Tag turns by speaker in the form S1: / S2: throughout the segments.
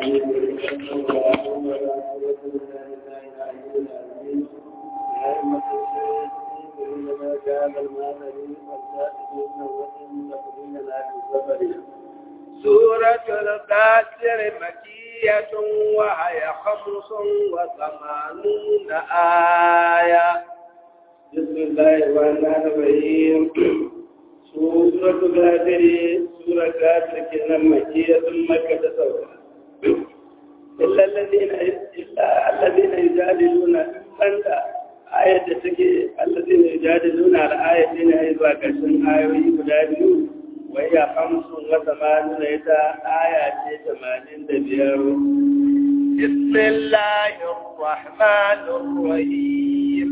S1: سورة القاسر مكية وهي خمس وثمانون آية بسم الله الرحمن الرحيم سورة القاسر سورة القاسر كنا مكية مكة سورة إلا الذين إلا الذين يجادلون من آية تكي الذين يجادلون على آية أيضا كشن آية يجادلون وهي خمس وثمانون إذا آية ثمانين دبير بسم الله الرحمن الرحيم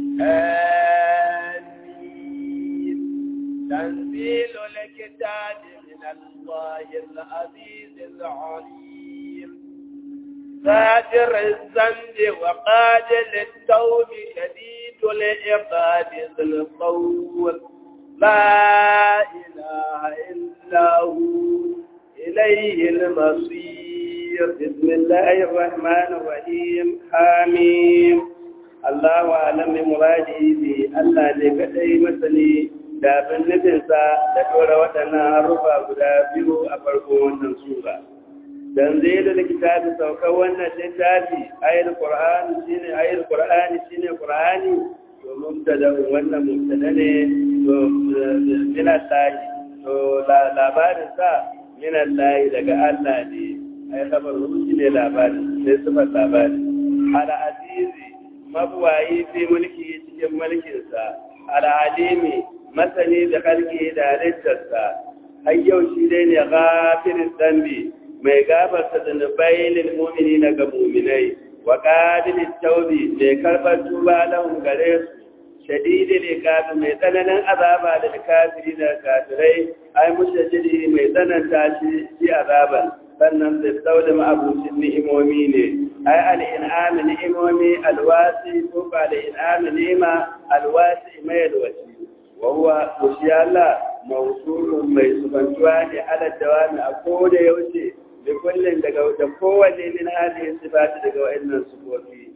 S1: آمين تنزيل الكتاب من الله العزيز العليم فاجر الذنب وقادل التوب شديد العقاب ذي القول لا إله إلا هو إليه المصير بسم الله الرحمن الرحيم حميم الله أعلم بمراده به الله لكتي مثلي da bin nufinsa da ɗora waɗannan harufa guda biyu a farko wannan sura. Dan zai da littafi saukar wannan littafi ayar Qur'ani shine ayar Qur'ani shine Qur'ani to mubtada wannan mubtada ne to min Allah to labarin sa min Allah daga Allah ne ai kabar shi ne labarin sai sifar labarin ala azizi mabuwayi fi mulki cikin mulkinsa ala alimi masani da kalki da halittarsa har yau shi dai ne gafirin zambi mai gafarta zunubai lil mu'mini na ga mu'minai wa qabilit tawbi mai karbar tuba lahum gare su shadidi ne kafin mai tsananin azaba da kafiri da kafirai ai mushajiri mai tsananta shi shi azaban sannan sai sauda ma'abucin ni'imomi ne ai al'in'ami ni'imomi alwasi ko ba al'in'ami ni'ima alwasi mai alwasi wahuwa kushi Allah mausulun mai subantuwa ne ala dawami a koda yaushe da kullum daga da kowanne min hali sifati daga wa'annan sifofi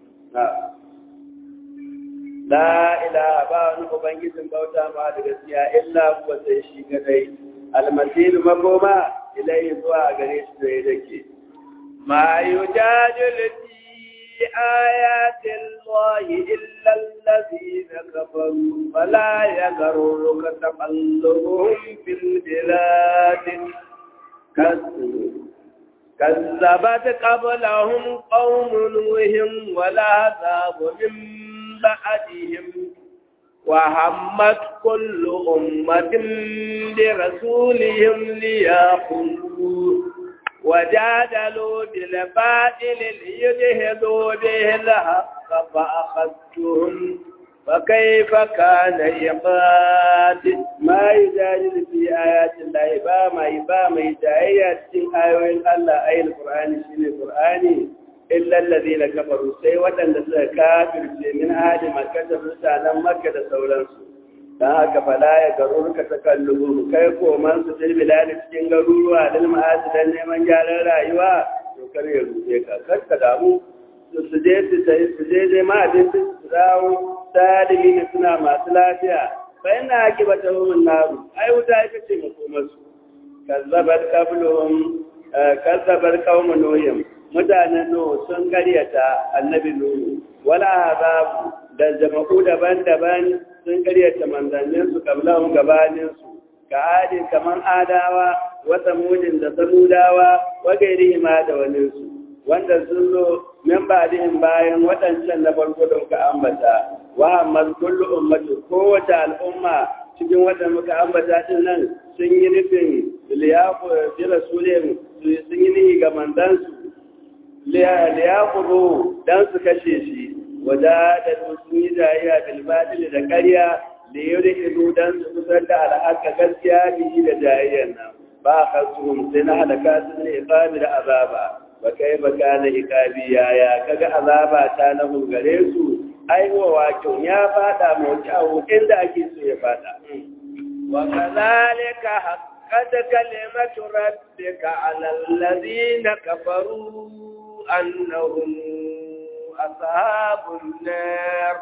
S1: la ilaha ba wani ubangijin bauta ma da gaskiya illa huwa sai shi kadai almasiru makoma ilai zuwa gare shi da yake ma yujadilu fi ayatin الله إلا الذين كفروا فلا يغررك تقلبهم في البلاد كذبت قبلهم قوم نوح والعذاب من بعدهم وهمت كل أمة برسولهم ليأخذوه وجادلوا بالباطل ليدهدوا به الحق فأخذتهم فكيف كان عقاب ما يجادل في آيات الله باما يباما يجاهيات في آيات الله أي القرآن شين القرآن إلا الذين كفروا سيوة لسه كافر من آل مكة رسالا مكة سولانسو dan haka fala ya garuru ka takallubu kai ko man su til bilali cikin garuruwa dal ma'asi dan neman gyaran rayuwa to kar ya rufe ka kar ka damu su je su sai su je dai ma abin su dawo sadimi ne suna masu lafiya fa ina akibata hum naru ai wuta ita ce makomar su kazzabat qabluhum kazzabat qaumun nuhum mutanen nuhu sun karyata annabi nuhu wala azabu da jama'u daban-daban sun karyata manzanninsu kablahun gabaninsu ka adin kaman adawa wata mudin da samudawa wa gairi ma da waninsu wanda sun zo min ba bayan waɗancan na farko da muka ambata wa amma kullu ummatu kowace al'umma cikin wanda muka ambata din nan sun yi nufin liyafu bi rasulihim sun yi nihi ga mandansu liyafu dan su kashe shi wadadatu sun yi jayayya bilbatil da karya da yau da ido don su kusan da al'aka gaskiya biyi da jayayyar nan ba a kasuhun sai na halaka su ne ikami da azaba ba kai ba kana ikabi yaya kaga azaba ta na gare su aiwa wakin ya fada mawuki a hukun da ake so ya fada wa kazalika وحقت كلمة ربك على الذين كفروا أنهم أصحاب النار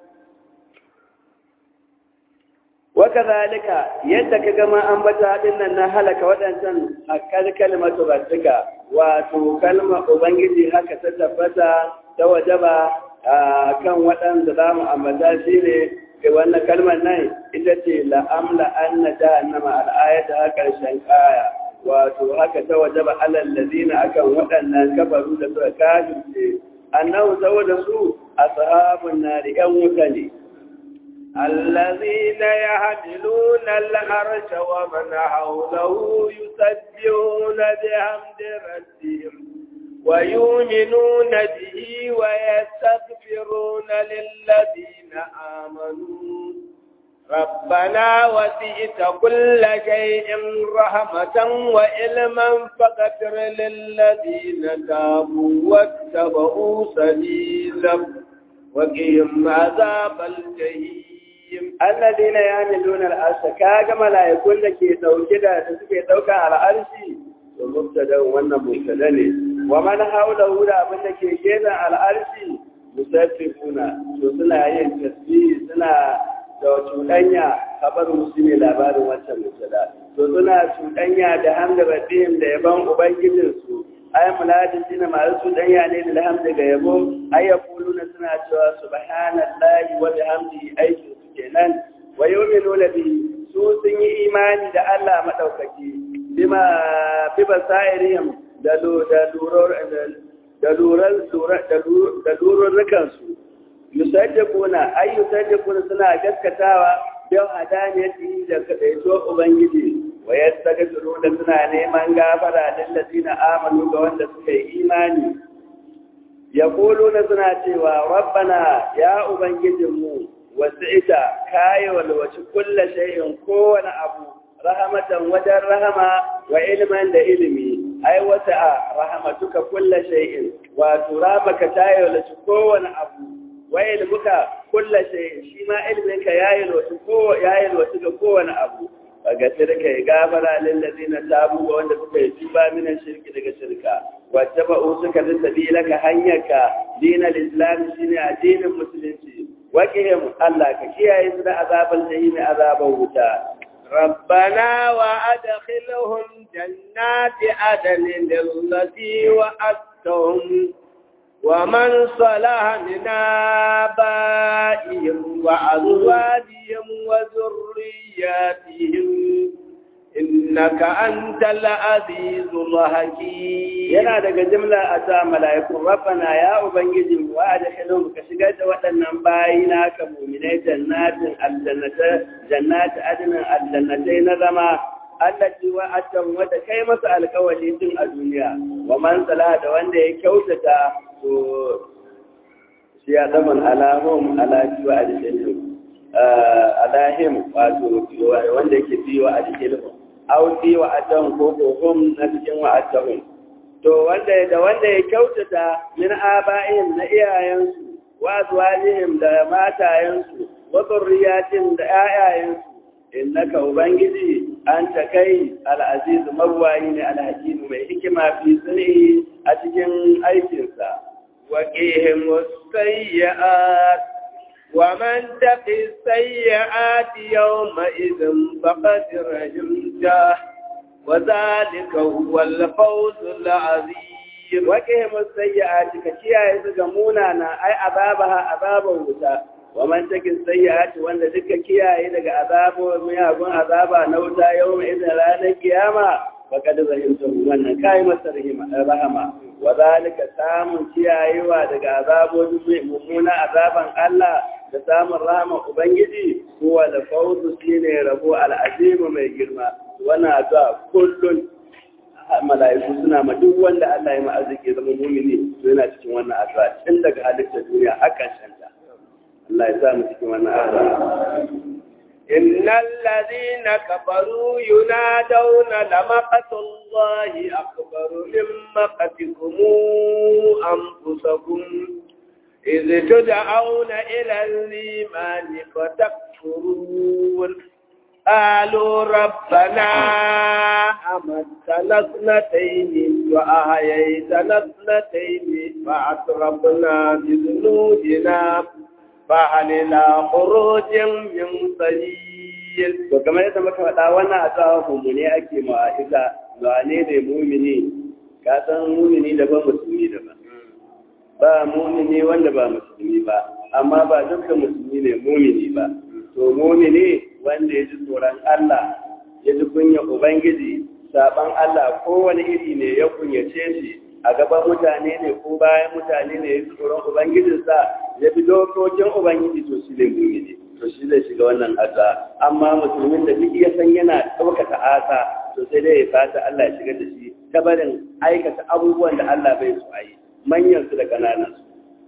S2: وكذلك يدك كما أنبتا إن هلك ودنسا أكد كلمة ربك واتو كلمة أبنجي هكا تتفتا توجبا kan waɗanda za mu ambata shi ne ke wannan kalmar nan ita ce la'amla an na jahannama al'ayata a ƙarshen kaya wato haka ta wajaba alal ladina akan waɗannan kafaru da suka kafirce annahu saboda su ashabun nari yan wuta ne
S1: الذين يحملون العرش ومن حوله يسبحون بحمد ربهم ويؤمنون به ويستغفرون للذين آمنوا ربنا وسئت كل شيء رحمة وعلما فاغفر للذين تابوا واتبعوا سبيلك وقهم عذاب الجحيم
S2: الذين يعملون العرش كاga mala'ikun da ke dauke da da suke dauka al'arshi to mubtada wannan mubtada ne wa man hawlahu da abin da ke gefen al'arshi musaffifuna to suna yin tasbih suna da cuɗanya kabar musu ne labarin wancan mubtada to suna cuɗanya da hamda rabbihim da yaban ubangijinsu ay muladin dina masu cuɗanya ne da hamda ga yabo ay yaquluna suna cewa subhanallahi wa bihamdihi aikin su kenan wa yu'minuna bihi su sun yi imani da Allah madaukaki bima bi basairihim da da duror da luran da lururrukan su yusaddiquna ay yusaddiquna suna gaskatawa yau hadaniyati da kadaito ubangiji wa yastaghfiruna suna neman gafara lil ladina amanu ga wanda suka yi imani yaquluna suna cewa rabbana ya ubangijinmu wasi'ita kai walwaci kullu shay'in kowane abu rahmatan wajen rahama wa ilman da ilimi ai wata rahmatuka kullu shay'in wato ramaka tayi walwaci kowane abu wa ilmuka kullu shay'in shi ma ilminka yayi walwaci ko yayi walwaci ga kowane abu ga shirka ya gafara lillazina tabu ga wanda suka yi tuba minan shirki daga shirka wacce ba suka bi sabilaka hanyarka dinal islam shine addinin musulunci wakihim Allah ka kiyaye su da azaban jahimi azaban wuta
S1: ربنا وأدخلهم جنات عدن التي وعدتهم ومن صلح من آبائهم وأزواجهم وذرياتهم إنك أنت العزيز الحكيم
S2: yana daga jimla a ta mala'ikun rabbana ya ubangiji wa adkhilhum ka shigar da waɗannan bayi naka mu'minai jannatin aljannata jannati adnan aljannatai na zama allati wa atam wata kai masa alƙawari tun a duniya wa man sala da wanda ya kyautata to shi ya zaman alahum alaji wa adkhilhum alahim wato wanda yake biyo adkhilhum aw fi wa atam ko ko hum na cikin wa atam to wanda da wanda ya kyautata min aba'in na iyayensu wa azwajihim da matayensu wa zurriyatin da ayayensu innaka ubangiji anta kai al-aziz mawwayi ne al-hakim mai hikima fi sunni a cikin aikinsa
S1: wa qihim sayyi'at wa man taqi sayyi'ati yawma idhin faqad rahimtah وذلك هو الفوز العظيم
S2: وقهم السيئات كشيا يزغ منانا اي عذابها عذاب وتا ومن تك السيئات وان ذك كيا daga azabo miyagun azaba na wuta yau mai idan ranar kiyama faqad rahimtu wannan kai masa rahama wa zalika samun kiyayewa daga azabojin mummuna azaban Allah da samun rahama ubangiji huwa da fawzu shine rabo al'azim mai girma wannan addu'a kullun mala'iku suna ma duk wanda Allah ya ma arziki zama mumini to yana cikin wannan addu'a tun daga halittar duniya har ƙarshen ta Allah ya sa mu cikin wannan addu'a
S1: إن الذين كفروا ينادون لمقت الله أكبر من مقتكم أنفسكم إذ تدعون إلى الإيمان فتكفرون قالوا ربنا أمتنا اثنتين وأحييتنا اثنتين فأترفنا بذنوبنا فهل إلى خروج من سبيل
S2: to kamar yadda muka faɗa wannan a tsawon mummune ake ma'aika wane ne mumini ka san mumini daban musulmi daban ba mumini wanda ba musulmi ba amma ba dukkan musulmi ne mumini ba to mumini wanda ya ji tsoron Allah ya ji kunya Ubangiji saban Allah kowane iri ne ya kunyace shi a gaban mutane ne ko bayan mutane ne ya ji tsoron Ubangijinsa ya bi dokokin Ubangiji to shi ne mumini to shi zai shiga wannan asa amma musulmin da duk ya san yana ɗaukata asa to sai dai ya fata Allah ya shiga da shi ta barin aikata abubuwan da Allah bai su ayi manyan su da kananan su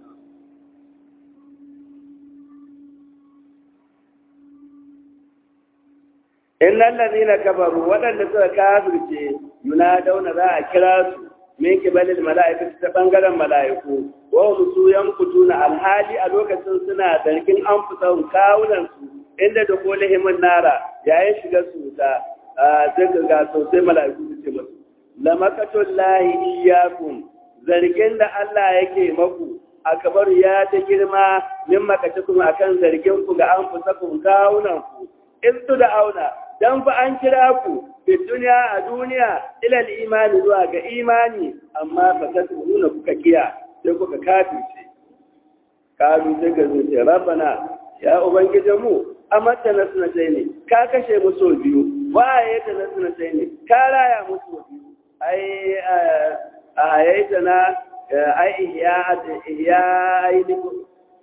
S2: innal ladina kafaru wadanda suka kafirce yunadawna za a kira su min kibalil mala'ikati ta bangaren mala'iku wa hum su yankutuna alhali a lokacin suna zargin an fusan kawunan su inda da kolihimin nara yayin shiga su ta sai ka ga sosai mala'iku su ce musu lamakatul lahi iyyakum zargin da Allah yake maku akabar ya ta girma min makatukum akan zargin ku ga an fusakum kawunan ku in tu da auna dan fa an kira ku fi duniya a duniya ila imani zuwa ga imani amma fa ta nuna kuka kiya sai kuka kafirce kalu sai ka zo ce rabbana ya ubangiji mu amatta na suna sai ne ka kashe mu so biyu waye ta na suna sai ne ka raya mu so biyu ai a hayaita na ai ihya ihya ai ni ko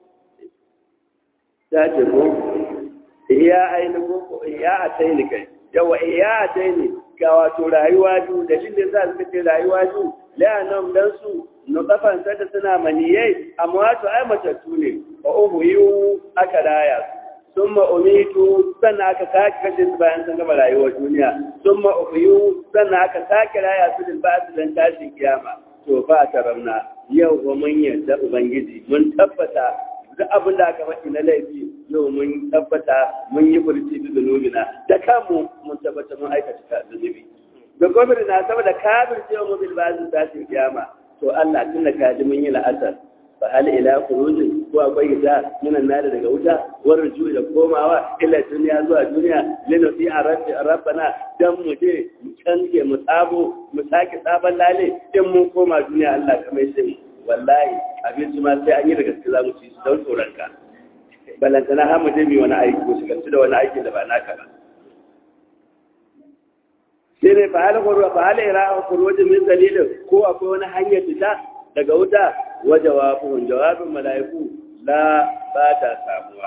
S2: ta ce ko iya ainihin ko iya a taini kai yawa iya a taini ga wato rayuwa biyu da shi ne za su kace rayuwa biyu la'anam dan su nutafan da suna maniyai amma wato ai matattu ne wa uhuyu aka raya su summa umitu sannan aka sake kashe su bayan sun gama rayuwar duniya summa uhuyu sannan aka sake raya su din ba su dan tashin kiyama to ba ta ramna yau ba mun yarda ubangiji mun tabbata duk abin da aka faɗi na laifi yau mun tabbata mun yi furci da zunubina da kanmu mun tabbata mun aikata ta zunubi da gwamnati na saboda kafir cewa mu bil bazin tashin kiyama to Allah tunda ka ji mun yi la'asar fa hal ila khurujin ko akwai ita minan nada daga wuta war rujui da komawa ila duniya zuwa duniya lina fi arabi rabbana dan mu je mu canke mu tsabo mu sake sabon lale in mun koma duniya Allah kamar sai wallahi abinci ma sai an yi da gaske za mu ci su don tsoron ka balantana har mu je mu wani aiki ko shigarci da wani aiki da ba naka ba sai ne fa hal qurwa fa hal ira qurwa min dalilin ko akwai wani hanyar fita daga wuta wa jawabun jawabin malaiku la ba ta samuwa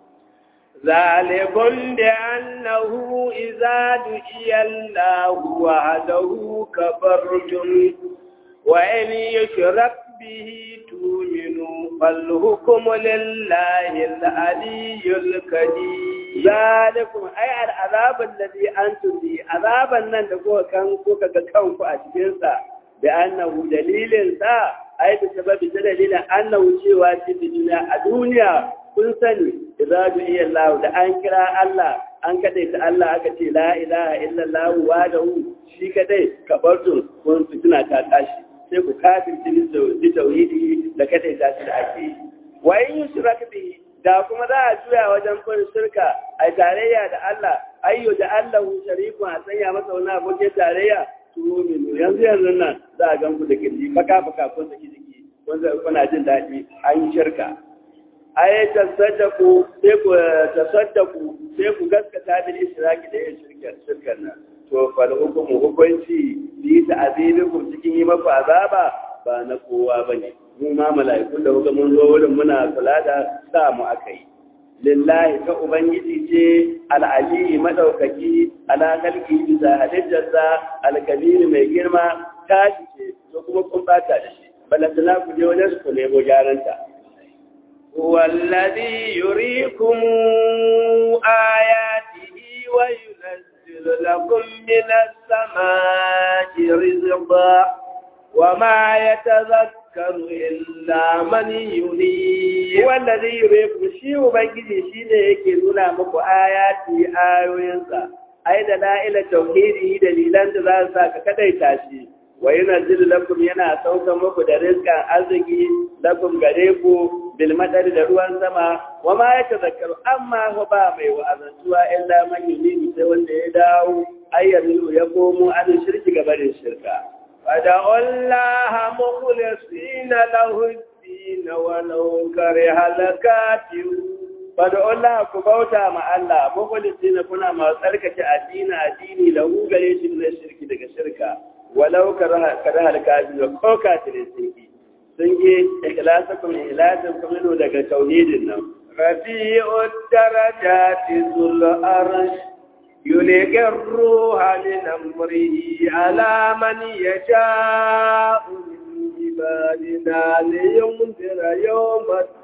S1: ذلكم بأنه إذا دعي الله وحده كفرتم وإن يشرك به تؤمنوا فالحكم لله العلي الكبير ذلكم أي العذاب الذي أنتم به عذابا نن دكوا كان كوكا كانكو أشكنسا بأنه دليل سا أي بسبب دليل أنه شيء في الدنيا الدنيا kun sani idza du'iya Allah da an kira Allah an kadai ta Allah aka ce la ilaha illallah wahdahu shi kadai kabartun kun fitina ta tashi sai ku kafirci bi tauhidi da kada ta shi da ake yi wa in yushrak bi da kuma za a juya wajen kun shirka a tarayya da Allah ayyo da Allah shariku a sanya masa wani abokin tarayya tuminu yanzu yanzu nan za a gan ku da kirji faka faka kun saki jiki wanda kuna jin daɗi an yi shirka ay tasaddaku sai ku tasaddaku sai ku gaskata bil israki da yin shirkar shirkar nan to fal hukumu hukunci bi ta'zibukum cikin yi maku azaba ba na kowa bane mu ma mala'ikun da kuka mun zo wurin muna kula da sa mu akai lillahi ta ubangiji ce al'ali madaukaki ala kalki bisa halittarsa alkabiri mai girma tashi ce to kuma kun bata da shi balantana ku je wajen su ku nemo gyaranta هو الذي يريكم آياته وينزل لكم من السماء رزقا وما يتذكر إلا من ينيب
S2: wanda zai yi ku shi ubangiji shi ne yake nuna muku ayati ayoyinsa ai da la'ila tauhidi dalilan da za su sa ka kadaita shi wa yunzilu lakum yana sauka muku da rizqan arziki lakum gare ku bil madari da ruwan sama wa ma yatazakkaru amma hu ba mai wa'azantuwa illa man yunibu sai wanda ya dawo ayyamilu ya komo an shirki gabarin shirka
S1: فدعوا الله مخلصين له الدين ولو كره الكافرون
S2: Fada Allah ku bauta ma Allah, mafalisti na kuna masu tsarkake addini addini da gare shi na shirki daga shirka, walau ka rahar kafi da ko kafirin sun ki. Sun ki ikilasa kuma ilasin kuma daga tauhidin nan.
S1: رفيع الدرجات ذو الأرش يلقي الروح من أمره على من يشاء من عبادنا لينذر يوم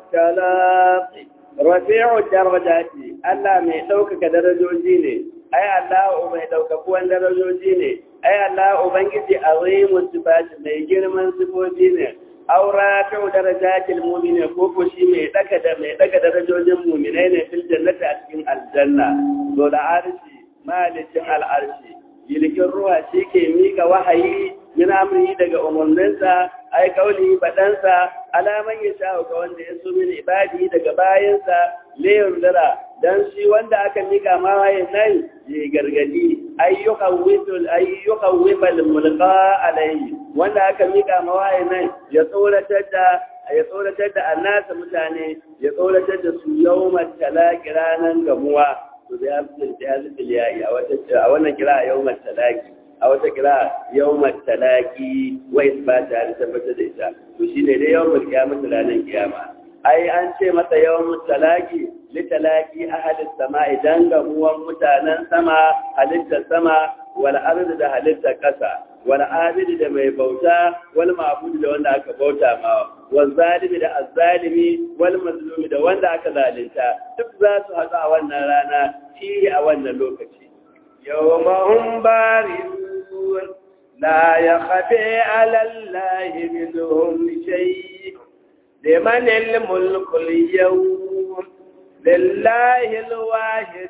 S1: التلاقي
S2: Rafi'u darajati Allah mai ɗaukaka darajoji ne, ai Allah mai ɗaukakuwan darajoji ne, ai Allah Ubangiji azimun sifati mai girman sifofi ne, aura ta darajatil mu'mini ko ko shi mai ɗaga da mai ɗaga darajojin mu'minai ne fil jannati a cikin aljanna. To da arshi malicin al'arshi yilkin ruwa shi ke mika wahayi min amri daga umarninsa ai kauli badansa alaman ya sha ga wanda ya so min ibadi daga bayansa layar dara dan shi wanda aka mika ma wahayin nan ya gargadi ayyukan witul ayyukan wibal mulqa alayhi wanda aka mika ma wahayin nan ya tsoratar da ya tsoratar da annasa mutane ya tsoratar da su yawmat talaqi ranan gamuwa to da ya fi ya zubi yayi a wata a wannan kira yawmat talaqi a wata kira yawmat talaqi wa isbata da tabbata da ita to shine dai yawmul qiyamah ranar kiyama ai an ce masa yawmut talaqi li talaqi ahli samai dan gamuwan mutanen sama halittar sama wal ardi da halittar kasa wal abidi da mai bauta wal ma'budi da wanda aka bauta ma wal zalimi da azzalimi wal mazlumi da wanda aka zalunta duk za su haɗu a wannan rana shi a wannan lokaci
S1: يوم هم بارزون لا يخفي على الله منهم شيء لمن الملك اليوم لله الواحد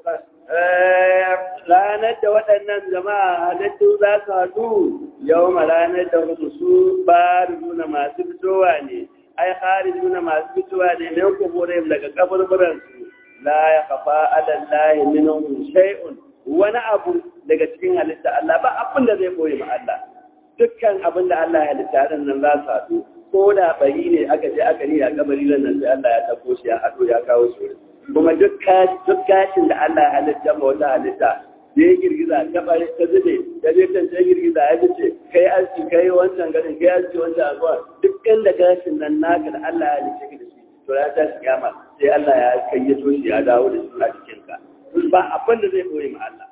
S1: القهار
S2: ranar da waɗannan jama'a halittu za su haɗu yau ma ranar da su ba nuna masu fitowa ne ai hari nuna masu fitowa ne ne kuburin daga kaburburansu la ya kafa alallahi minhum shay'un wani abu daga cikin halitta Allah ba abin da zai koyi ma Allah dukkan abin da Allah ya halitta din nan za su haɗu ko da bari ne aka je aka yi a kabari nan sai Allah ya tafo shi ya haɗo ya kawo shi kuma duk gashin da Allah ya halitta ma wata halitta da ya girgiza ta bari ta zube da zai kan ta girgiza ya fice kai aski kai wancan garin kai aski wancan abuwa duk inda gashin nan naka da Allah ya halitta ka da shi to ya ta kiyama sai Allah ya kayyato shi ya dawo da shi a cikin ka ba abin da zai koyi ma Allah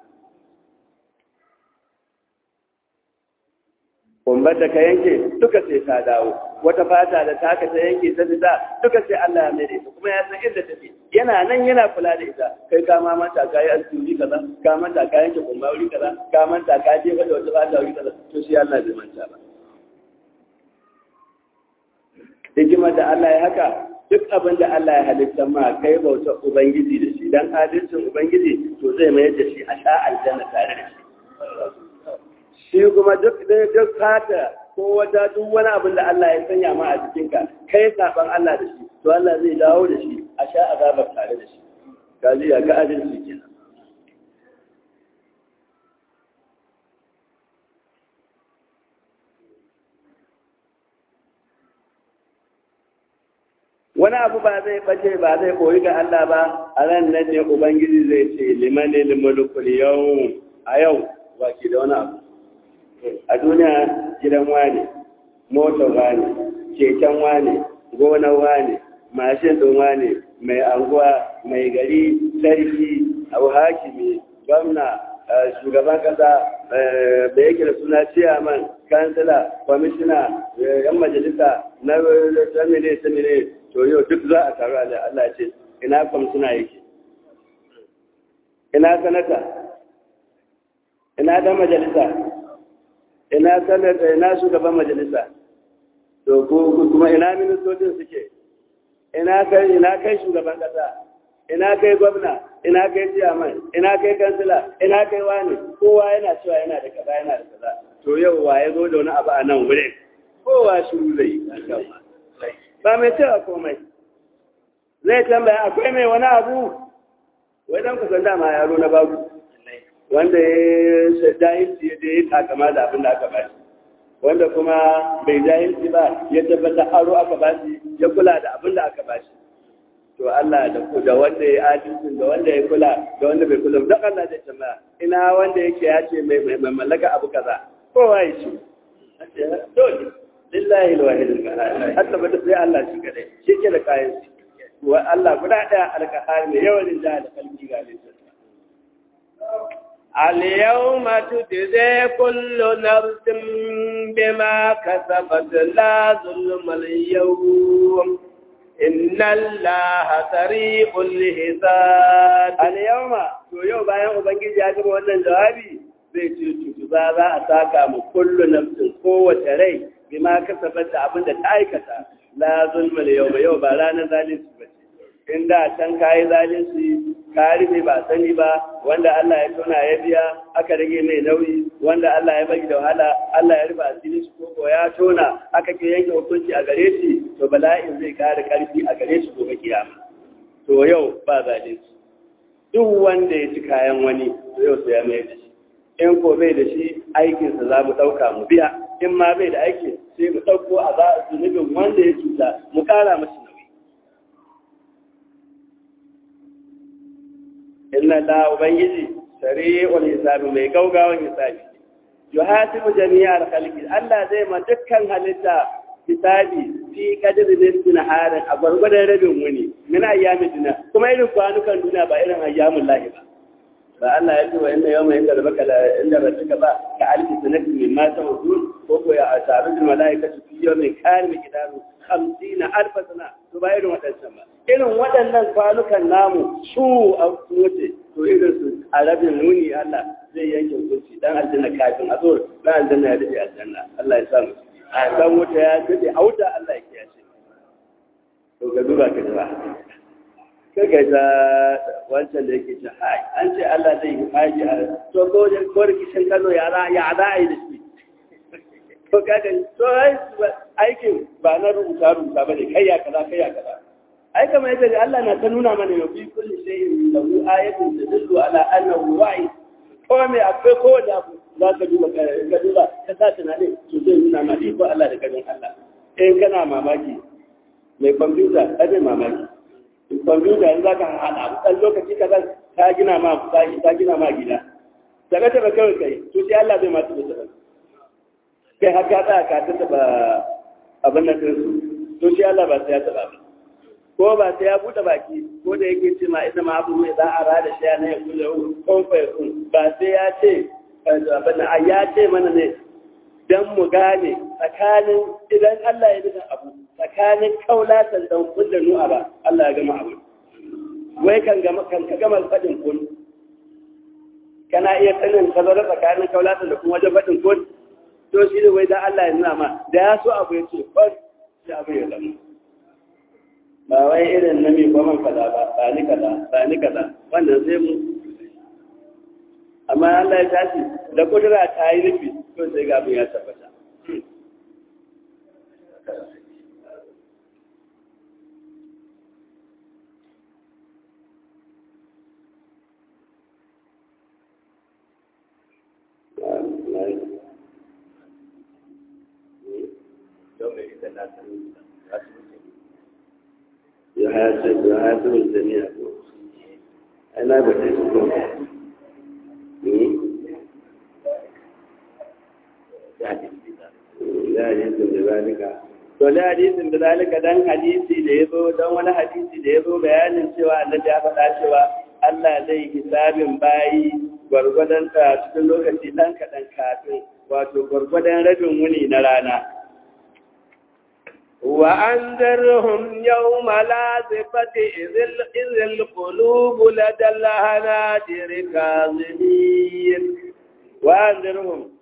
S2: kumbar da ka yanke duka sai ta dawo wata fata da taka ta yanke ta fita duka sai Allah ya mere kuma ya san inda take yana nan yana kula da ita kai ka ma manta ka yi asiri kaza ka manta ka yanke kumba wuri kaza ka manta ka je da wata fata wuri kaza to shi Allah bai manta ba hikimar da Allah ya haka duk abin da Allah ya halitta ma kai bautar ubangiji da shi dan adalcin ubangiji to zai mayar da shi a sha aljanna tare da shi shi kuma duk duk fata ko wata duk wani abin da Allah ya sanya ma a jikinka kai saban Allah da shi to Allah zai dawo da shi a sha azabar tare da shi kaji ya ga adalci kenan wani abu ba zai bace ba zai koyi ga Allah ba a ran nan ne ubangiji zai ce limanil mulkul yau a yau ba ke da wani abu a duniya gidan wane motar wane keken wane gonar wane mashin ɗin wane mai anguwa mai gari sarki abu hakimi gwamna shugaban kasa da yake da suna ciyaman kansila kwamishina yan majalisa na samine samine to yau duk za a taru a Allah ce ina kwamishina yake ina sanata ina dan majalisa ina sanata ina shugaban majalisa to to ko kuma ina ministocin suke ina kai ina kai shugaban kasa ina kai gwamna ina kai ciyaman ina kai kansila ina kai wani kowa yana cewa yana da kaza yana da kaza to yau wa ya zo da wani abu a nan wurin kowa shiru zai ba mai cewa komai zai tambaya akwai mai wani abu wai dan kusan dama yaro na babu wanda ya jahilci da ya takama da abin da aka bashi wanda kuma bai jahilci ba ya tabbata aro aka bashi ya kula da abin da aka bashi to Allah da ku da wanda ya adalci da wanda ya kula da wanda bai kula da Allah zai tambaya ina wanda yake ya ce mai mai mallaka abu kaza kowa ya ce dole lillahi alwahid alqahar hatta bada sai Allah shi kadai shi ke da kayan shi wa Allah guda daya alqahar ne yawan da da kalbi ga lissafi
S1: اليوم تجزي كل نفس بما كسبت لا ظلم اليوم إن الله سريع الحساب
S2: اليوم to yau bayan ubangiji ya gaba wannan jawabi zai ce tutu za za a saka mu kullu nafsin kowace rai bima kasabat da abin da ta aikata la zulma yau yau ba ranar zalunci ba ce in da can kayi zalunci ka rufe ba sani ba wanda Allah ya tona ya biya aka rage mai nauyi wanda Allah ya bagi da wahala Allah ya rufe asiri shi ko ya tona aka ke yanke hukunci a gare shi to bala'in zai kare karfi a gare shi gobe kiyama to yau ba zalunci duk wanda ya ci kayan wani to yau sai ya mai da shi in ko bai da shi aikinsa za mu ɗauka mu biya in ma bai da aiki sai mu ɗauko a za a zunubin wanda ya cuta mu ƙara mashi nauyi inna la ubangiji sari'ul hisabi mai gaugawan hisabi yuhasibu jami'al khalqi Allah zai ma dukkan halitta hisabi fi qadri nisfin harin a gwargwadon rabin wuni min ayyamin duniya kuma irin kwanukan duniya ba irin ayyamin lahi ba ba Allah ya ce wa inna yawma inda rabbaka la inda rabbaka ba ka alfi sanatin min ma ta'udun ko ko ya asaru bil malaikatu fi yawmin kana miqdaru 50 alf sana to ba irin wadannan ba irin waɗannan kwanukan namu su a wuce to irin su a rabin nuni Allah zai yanke hukunci dan aljanna kafin a zo dan aljanna ya dace aljanna Allah ya samu a dan wuta ya dace a wuta Allah ya kiyaye to ka duba ka jira kaga ta wancan da yake ce hai an ce Allah zai yi haji a to ko da ko rikicin Kano ya za ya za a yi da shi to kaga to aikin ba na rubuta rubuta bane kai ya kaza kai ya kaza ai kamar yadda Allah na ta nuna mana yau fi kulli shay'in lahu ayatun tadullu ala annahu wa'i ko me akwai ko da abu za ka duba ka duba ka sa tunani to zai nuna ma iko Allah da ganin Allah in kana mamaki mai kwamfuta ai mamaki kwamfuta yanzu za ka haɗa ɗan lokaci kaza ta gina ma ta gina ma gida daga taɓa kawai kai to sai Allah bai masu da taɓa kai haka ta ka ta taɓa abin nan ɗinsu to sai Allah ba sai ya taɓa ba ko ba sai ya buɗe baki ko da yake ce ma ita ma abu mai za a rada shi na ya kula ko fa ba sai ya ce abin nan ya ce mana ne dan mu gane tsakanin idan Allah ya nuna abu tsakanin kaulatan dan kullu nu'a ba Allah ya gama abu wai kan gama kan ka gama fadin kun kana iya sanin kazara tsakanin kaulatan da kuma wajen fadin kun to shi ne wai dan Allah ya nuna ma da ya so abu ya ce fas shi abu ya zama ba wai irin na mai kwaman kaza ba ba ni kaza ba ni kaza wannan sai mu amma Allah ya tashi da kudura ta yi nufi to sai ga abin ya tabbata يحاسب الجميع أنا بحسبه da hadisin da zalika to da hadisin da zalika dan hadisi da yazo dan wani hadisi da yazo bayanin cewa annabi ya faɗa cewa Allah zai hisabin bayi gwargwadon ta cikin lokaci dan kaɗan kafin wato gwargwadon rabin wuni na rana
S1: وأنذرهم يوم لازفة إذ القلوب لدى الهناجر كاظمين
S2: وأنذرهم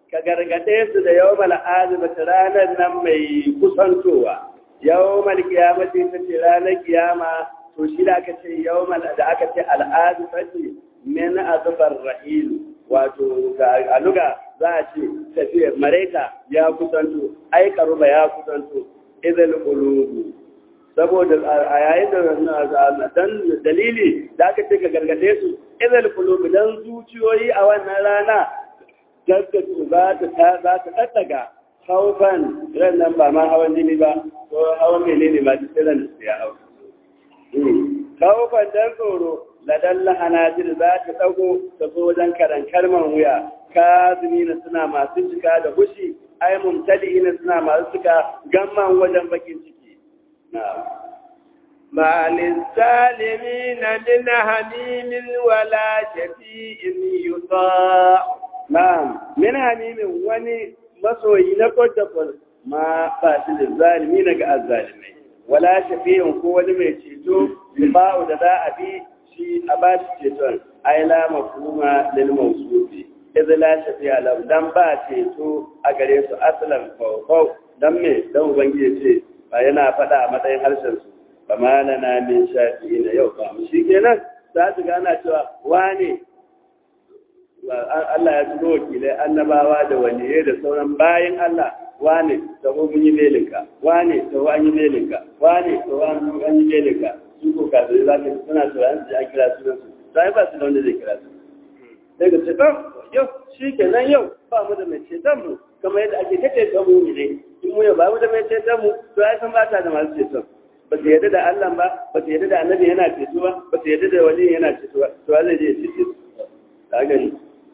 S2: ka gargade su da yawmal azibati ranar nan mai kusantowa yawmal qiyamati ta ce ranar kiyama to shi da aka ce yawmal da aka ce al'azifati min azfar rahil wato a luga za a ce tafiyar maraika ya kusanto ai karuba ya kusanto idal qulubu saboda a yayin da dan dalili da aka ce ka gargade su idal qulubu dan zuciyoyi a wannan rana gaggatu za ta za ta daddaga haufan ran nan ba ma hawan jini ba ko hawan menene ma duk ran da ya hau haufan dan tsoro ladan lahanajir za ta dago ta zo wajen karan kalman wuya kazimina suna masu cika da hushi ai mumtali'ina suna masu cika gamman wajen bakin ciki na'am
S1: ما للظالمين من حميم ولا شفيع يطاع
S2: na'am min hamimin wani masoyi na kwatakwas ma ba shi da zalimi daga azzalimai wala shafi'in ko wani mai ceto ba'u da za a bi shi a ba shi ceton ai la mafhuma lil mawsufi idza la shafi'a lahu dan ba ceto a gare su aslan fawfaw dan me dan ubangiji ce ba yana faɗa a matsayin harshen su ba ma lana min shafi'ina yau ba mu shikenan za su gana cewa wane Allah ya turo wakilai annabawa da waliyai da sauran bayan Allah wane taho mun yi melinka wane taho an yi melinka wane taho an yi melinka su ko kafirai za ka suna tsoron su an kira sunan su sai ba su da wanda zai kira su sai ka ce ɗan yau shi ke nan yau ba mu da mai ceton mu kamar yadda ake ta ceton mu ne in mu yau ba mu da mai ceton mu to ai san ba ta da masu ceton ba su yarda da Allah ba ba su yarda da annabi yana ceto ba ba su yarda da wali yana ceto ba to zai je ya cece su ka gani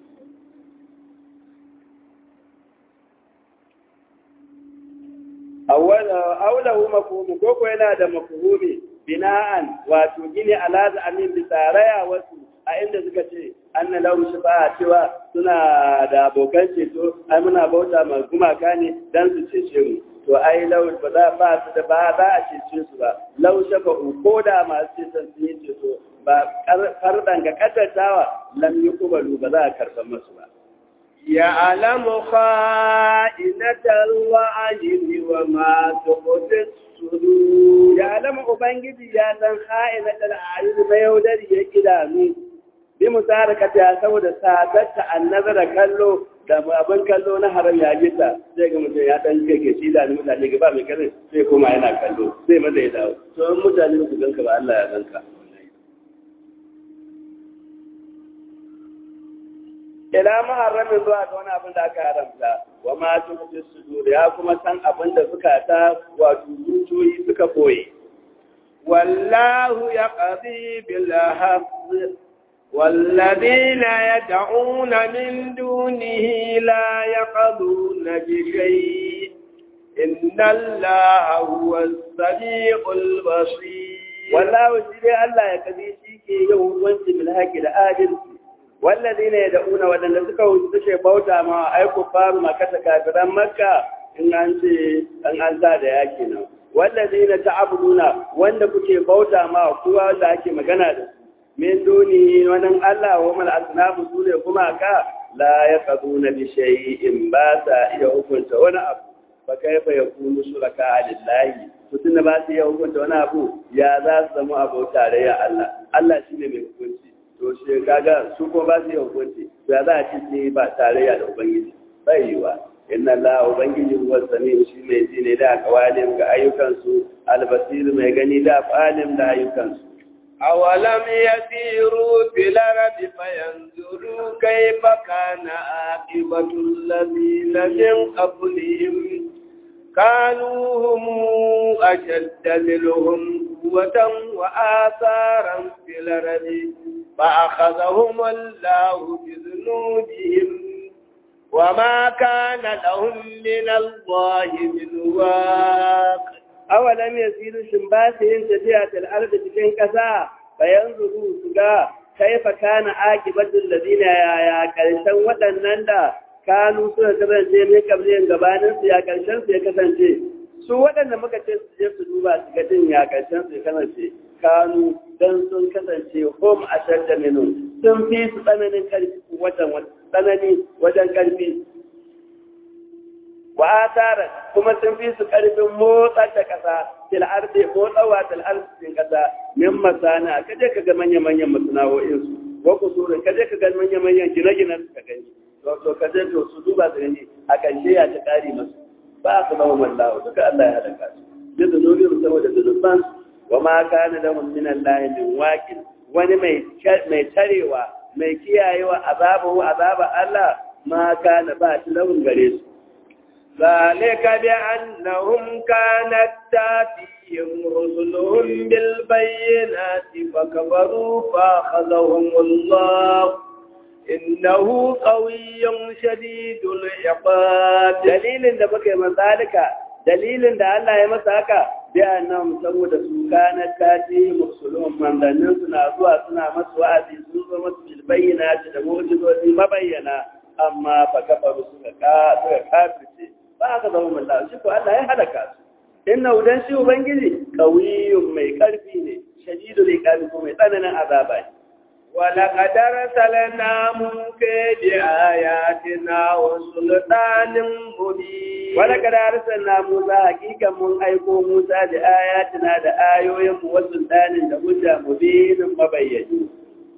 S2: aulahu mafhumu ko ko yana da mafhumi bina'an wato gini ala amin bi tsaraya wasu a inda suka ce anna lahu shifa'a cewa suna da abokan ceto ai muna bauta ma gumaka ne dan su cece mu to ai lau ba za ba su da ba za a cece su ba lau shafa'u ko da masu ceton sun yi ceto ba karɗan ga kaddatawa lam yi kubalu ba za a karɓar masu ba
S1: يعلم خائنة الوعي وما تخفي الصدور
S2: يعلم ubangiji ya san kha'inatul a'yun mai yaudari ya idanu bi musarakata ya saboda sadatta annazara kallo da abin kallo na haram ya gita sai ga mutum ya dan kake shi da mutane ga ba mai kare sai kuma yana kallo sai maza ya dawo to in mutane su ganka ba Allah ya ganka ila muharramin zuwa ga wani abin da aka haramta wa ma tufi sudur ya kuma san abin da suka ta wato zuciyoyi suka boye
S1: wallahu yaqdi bil haqq والذين يدعون من دونه لا يقضون بشيء إن الله هو السميع البصير
S2: والله شيء الله يقضي شيء يوم وانت بالحق العادل والذين يدعون wadanda suka suke bauta ma ai ku faru makata kafiran makka in an ce an an da yaki nan wallazina ta'buduna wanda kuke bauta ma kowa da ake magana da su min duni wannan Allah wa mal asnabu sune kuma ka la yaqaduna bi shay'in ba sa iya hukunta wani abu fa kaifa yakunu shuraka lillahi to tunda ba su iya hukunta wani abu ya za su zama abu tare ya Allah Allah shine mai hukunci to shi kaga su ko ba su iya hukunci ya za a ci ce ba tarayya da ubangiji bai yiwa inna Allah ubangiji huwa sami'u shi mai ji ne da kawalim ga ayyukansu albasir mai gani da falim da ayyukansu
S1: أولم يسيروا في الأرض فينظروا كيف كان عاقبة الذين من قبلهم كانوا هم أشد منهم قوة وآثارا في الأرض فأخذهم الله بذنوبهم وما كان لهم من الله من واق
S2: awalam yasiru shin ba su yin tafiya til ardi cikin ƙasa bayan zuru su ga kaifa kana akibatul ladina ya ya karshen waɗannan da kanu suka kasance ne kabliyan gabanin su ya karshen su ya kasance su waɗanda muka ce su je su duba su ga din ya karshen su ya kasance kanu dan sun kasance hum ashadda minhum sun fi su tsananin karfi wajen tsanani wajen karfi wa asaran kuma sun fi su karfin motsar da kasa til ardi motsawa til arzikin kasa min masana kaje ka ga manya manyan masana'o'in su wa kusurin kaje ka ga manya manyan gine-ginen su ka gani to to kaje to su duba su gani a karshe ya ta kare masu ba su zama mallahu duka Allah ya halaka su da zunubin saboda zunuban wa ma kana lahum min Allah min waqin wani mai mai tarewa mai kiyayewa azabu azaba Allah ma kana ba shi lahum gare su
S1: ذلك بأنهم كانت تاتيهم رسلهم بالبينات فكفروا فأخذهم الله إنه قوي شديد العقاب
S2: dalilin da muka yi mazalika dalilin da Allah ya masa haka bi annahum saboda su kana tati musulun mandannin suna zuwa suna masu wa'azi sun zo masu bil bayyinati da mu'jizozi mabayyana amma fa kafaru suka ka suka kafirce ba aka zama mallah shi ko Allah ya halaka su inna udan shi ubangiji qawiyyun mai karfi ne shadidul iqabi ko mai tsananin azaba ne
S1: ولقد أرسلنا موسى بآياتنا وسلطان مبين
S2: ولقد أرسلنا موسى حقيقة من أيكو موسى بآياتنا لآيوهم وسلطان لهجة مبين مبين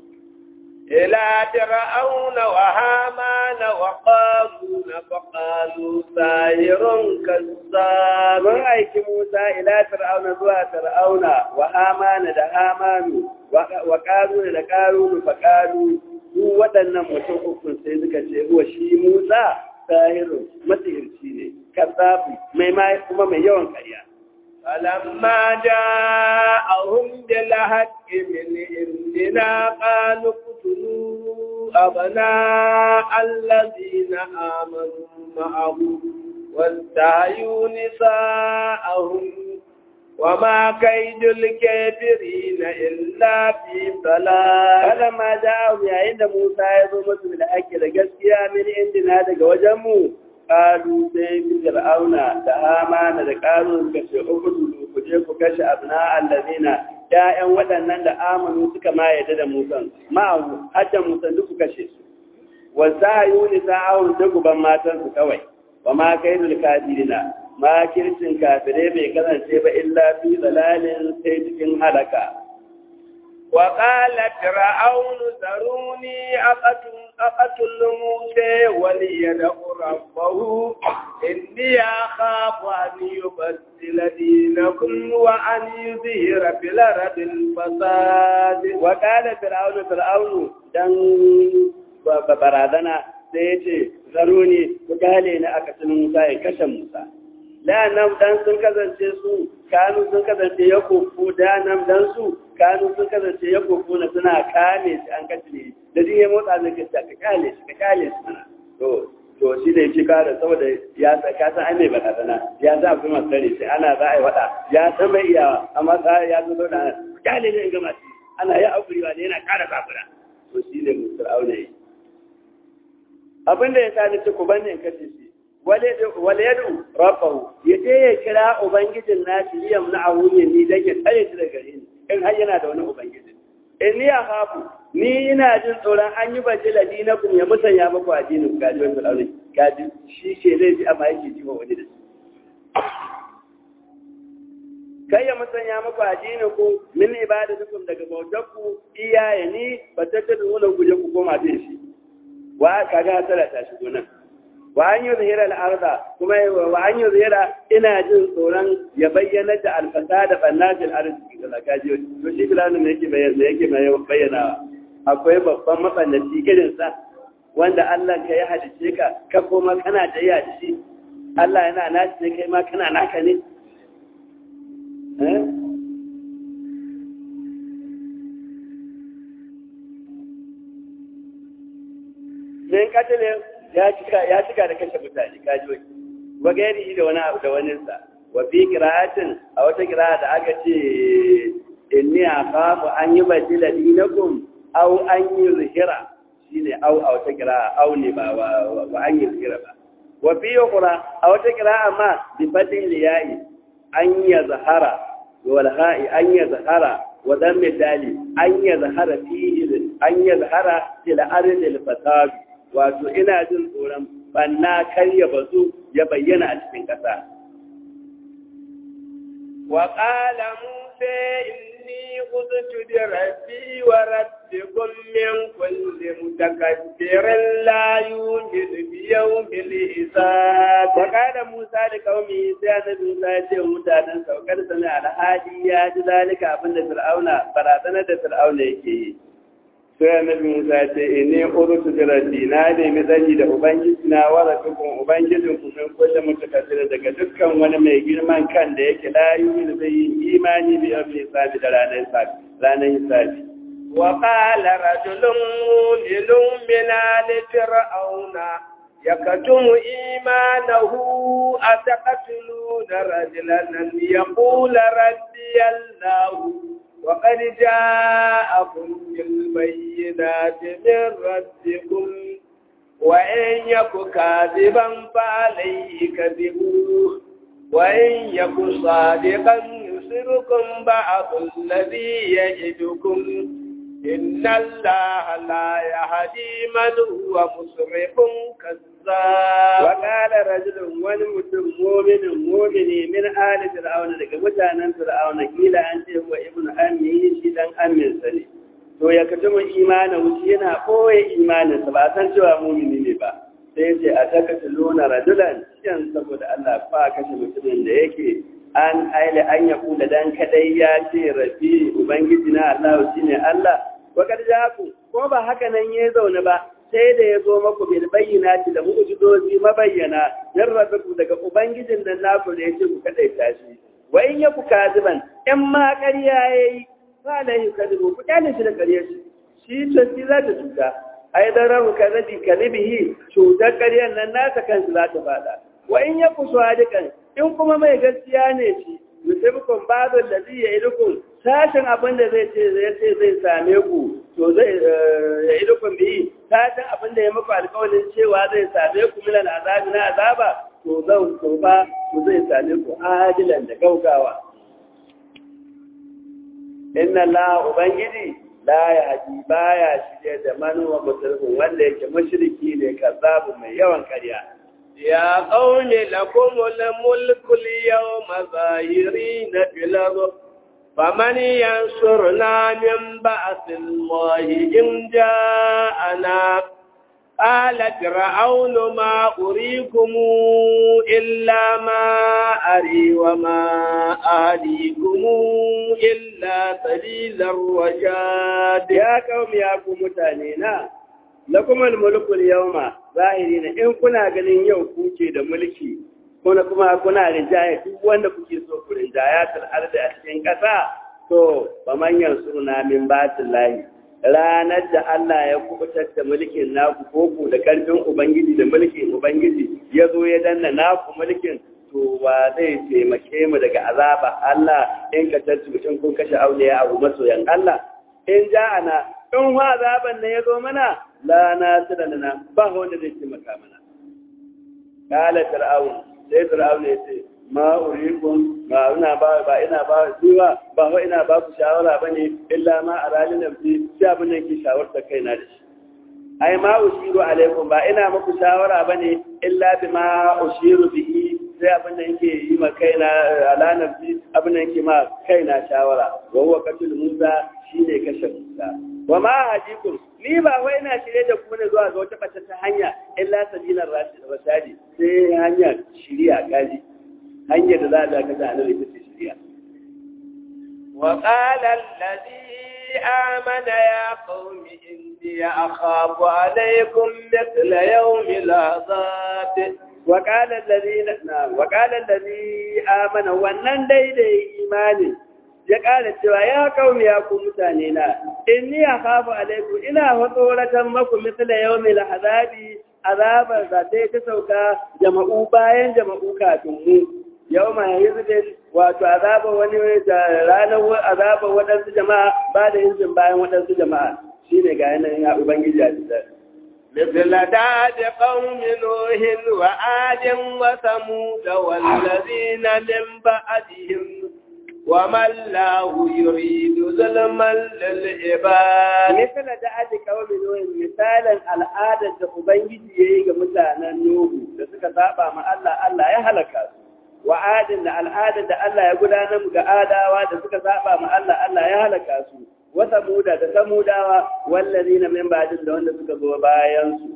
S1: إلى فرعون وهامان وقارون فقالوا ساحر كذاب
S2: من أيك موسى إلى فرعون زوا فرعون وهامان لهامان وقارون لقارون فقالوا su waɗannan mutum ukun sai suka ce huwa shi Musa sahirun masihirci ne kasafi mai mai kuma mai yawan ƙarya
S1: فلما جاءهم بالحق من عندنا قالوا اقتلوا أبناء الذين آمنوا معه واستحيوا نساءهم وما كيد الكافرين إلا في ضلال
S2: فلما جاءهم يا عند موسى يزوم من الحق لجسيا من عندنا daga wajenmu qalu sai fir'auna da hamana da qalu suka ce ubudu ku je ku kashe abna allazina ya'yan waɗannan da amanu suka ma yadda da musan ma'ahu hajjan musan duk ku kashe su wa sayu ni sa'awun da guban matan su kawai wa ma kaidul kafirina ma kircin kafire bai kasance ba illa fi dalalin sai cikin halaka
S1: وقال فرعون ذروني أقتل, أقتل موسى وليدع ربه إني أخاف أن يبدل دينكم وأن يظهر في الأرض الفساد
S2: وقال فرعون فرعون دن barazana sai ya ce zaro ne ku gale ni aka tuni Musa ya kashe Musa da nan dan sun kasance su kanu sun kasance ya kofu da nan dan su kanu sun kasance ya kofu na suna kame shi an kace ne da din ya motsa zai kace ka kale shi ka kale shi mana to to shi da yake kare saboda ya ka san an mai barazana ya za ku masu tare sai ana za a yi wada ya san bai iya amma sai ya zo da kale ne in gama shi ana ya aukuri wa ne yana kara zafura to shi ne musul auna yi abin da ya sa ni ku banne in kace shi wale yadu rabbahu ya je ya kira ubangijin nashi liyam na awuye ni dan ya tsare shi daga gare ni in har yana da wani ubangiji in ni ya hafu ni ina jin tsoron an yi baje ladinakum ya musanya muku addinin gaji wani fir'auni gaji shi ke zai ji amma yake ji wani da shi kai ya musanya muku addinin ku min ibadatukum daga bautarku iyaye ni ba ta ta nuna guje ku koma da shi wa kaga tara ta shigo nan wa an yi zuhira al'arda kuma wa an yi zuhira ina jin tsoron ya bayyana da alfasa da ɓannajin arziki da zakaji to shi filanin da yake bayyana yake bayyana akwai babban mafannaci irinsa wanda Allah ka ya halice ka ka koma kana da ya shi Allah yana nashi ne kai ma kana naka ne Sai katilin ya cika ya cika da kashe mutane kaji wa gairi da wani abu da wani sa wa fi qira'atin a wata qira'a da aka ce inni akhafu an yubdila dinakum aw an yuzhira shine aw a wata qira'a aw ne ba wa an yuzhira ba wa fi ukhra a wata qira'a ma bi fatin liya'i an yazhara wal ha'i an yazhara wa dammi dali an yazhara fihi an yazhara til ardil fasad wato ina jin tsoron banna kar ya bazu ya bayyana a cikin ƙasa
S1: وقال موسى إني قلت بربي وربكم من كل متكبر لا يوجد بيوم الحساب
S2: وقال موسى لقومه sai annabi Musa ya ce mutanen saukar sami alhali ya ji zalika abin da Fir'auna barazanar da Fir'auna yake yi sai annabi Musa ya ce inni urutu bi rabbi na nemi tsari da ubangiji na wa rabbikum ubangijin ku min kullu mutakabbir daga dukkan wani mai girman kan da yake la yu'minu bi imani bi yawmi hisabi da ranar hisabi ranar hisabi
S1: وقال رجل مؤمن من آل فرعون يكتم إيمانه أتقتلون رجلا أن يقول ربي الله وقد جاءكم بالبينات من ربكم وإن يك كاذبا فعليه كذبوه وإن يك صادقا يصركم بعض الذي يجدكم إن الله لا يهدي من هو مسرف كذاب
S2: وقال رجل ونمتم مؤمن مؤمن من آل فرعون لك متانا فرعون كيلا أنت هو ابن أمي شيطان أمي سني to ya kaji mu imanin wuce yana ɓoye imaninsa ba san cewa mumini ne ba sai ce a taka luna rajulan cikin saboda Allah fa kashe mutumin da yake an aile an ya kula dan kadai ya ce rabi ubangiji na Allah shine Allah wa kad jaku ko ba haka nan ya zaune ba sai da ya zo maku bil bayyinati da mu'jizozi mabayyana yan rabbu daga ubangijin nan naku da yake ku kadai tashi wa in yaku kadiban in ma ƙarya yayi fa la yukadibu ku kyale shi da ƙarya shi shi to shi za ta cuta ai dan rabu kadabi kadibihi cutar ƙaryar nan nasa kansu za ta fada wa in yaku sadiqan in kuma mai gaskiya ne shi yusibkum ba'dhu allazi ya'idukum sashin abin da zai ce zai ce zai same ku to zai ya'idukum bi sashin abin da ya muku alƙawarin cewa zai same ku min azabi na azaba to zan to ba to zai same ku adilan da gaugawa inna la ubangiji la yahdi baya shirye da manuwa musulmin wanda yake mushriki ne kazzabu mai yawan karya
S1: يا قوم لكم الملك اليوم ظاهرين في الأرض فمن ينصرنا من بأس الله إن جاءنا قال فرعون ما أريكم إلا ما أري وما أهديكم إلا سبيل الرشاد
S2: يا قوم يا قوم متانينا lakum al-mulku al-yawma zahirina in kuna ganin yau kuke da mulki kuma kuma kuna rinjaya duk wanda kuke so ku rinjaya tar arda a cikin kasa to ba manyan suna min batillahi ranar da Allah ya kubutar da mulkin naku ko ku da karfin ubangiji da mulkin ubangiji ya zo ya danna naku mulkin to wa zai taimake mu daga azaba Allah in ka tattu in kun kashe auliya abu masoyan Allah in ja'ana in wa azaban ne ya zo mana la nasira lana ba wanda zai taimaka mana kala fir'aun sai fir'aun ya ce ma urikum ma ina ba ba ina ba duwa ba wa ina ba ku shawara bane illa ma arali nafsi sai abin da yake shawarta kaina da shi ai ma ushiru alaikum ba ina muku shawara bane illa bima ushiru bihi sai abin da yake yi ma kaina ala nafsi abin da yake ma kaina shawara wa huwa qatul musa shine kashe musa wa ma hadikum ni ba wai ina shirye da ku ne zuwa ga wata bata ta hanya illa sabilar rashid rasadi sai hanya shiriya gaji hanyar da za a ka ta annabi ita ce shiriya
S1: wa qala alladhi amana ya qaumi inni akhafu alaykum mithla yawmi al-azab
S2: wa qala alladhi wa qala alladhi amana wannan daidai imani ya ƙara cewa ya kauni ya ku mutane na inni ya hafu alaiku ina tsoratan maku misala yau mai lahazabi azabar da ta ta sauka jama'u bayan jama'u kafin mu yau mai hizbin wato azabar wani da ranar azabar waɗansu jama'a ba da hizbin bayan waɗansu jama'a shine ga yanayin ya ubangiji a cikin
S1: مثل داد قوم نوح وعاد وثمود والذين من بعدهم وما الله يريد ظلما للعباد
S2: misala da aji kawai nuhin misalin al'adar da ubangiji ya yi ga mutanen nuhu da suka saba ma Allah Allah ya halaka su wa adin da al'adar da Allah ya gudanar ga adawa da suka saba ma Allah Allah ya halaka su wa samuda da samudawa wallazina min ba'din da wanda suka zo bayan su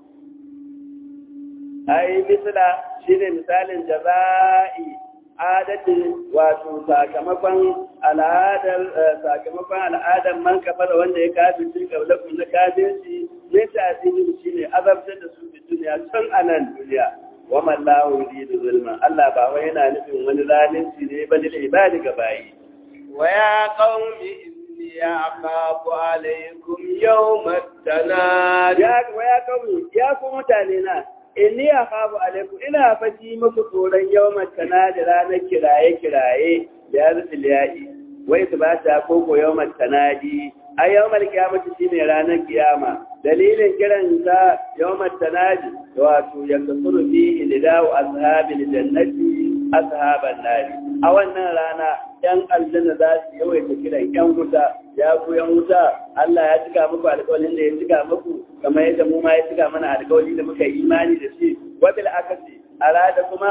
S2: ai misala shine misalin jaza'i adadin wato sakamakon al'adar sakamakon al'adar man kafara wanda ya kafin shi kabla kun na kafin shi ne ta shi shine azabtar da su fi duniya tun a nan duniya wa man lahu yuridu zulma Allah ba wai yana nufin wani zalunci ne ba lil ibadi ga bayi
S1: wa ya qaumi inni akhafu alaykum yawm at-tanad
S2: ya wa ya qaumi ya ku mutane na inni akhafu alaikum ina faji muku tsoron yawmat tanadi ranar kiraye kiraye da yazil ya'i wai su ba ta koko yawmat tanadi a yawmal kiyamati shine ranar kiyama dalilin kiran ta yawmat tanadi wato yakasuru fihi lidau ashabil jannati ashaban nari a wannan rana yan aljanna za su yawaita kiran yan wuta ya ku yan wuta Allah ya cika muku alƙawarin da ya cika muku kamar yadda mu ma ya cika mana alƙawari da muka yi imani da shi wabil akasi arada kuma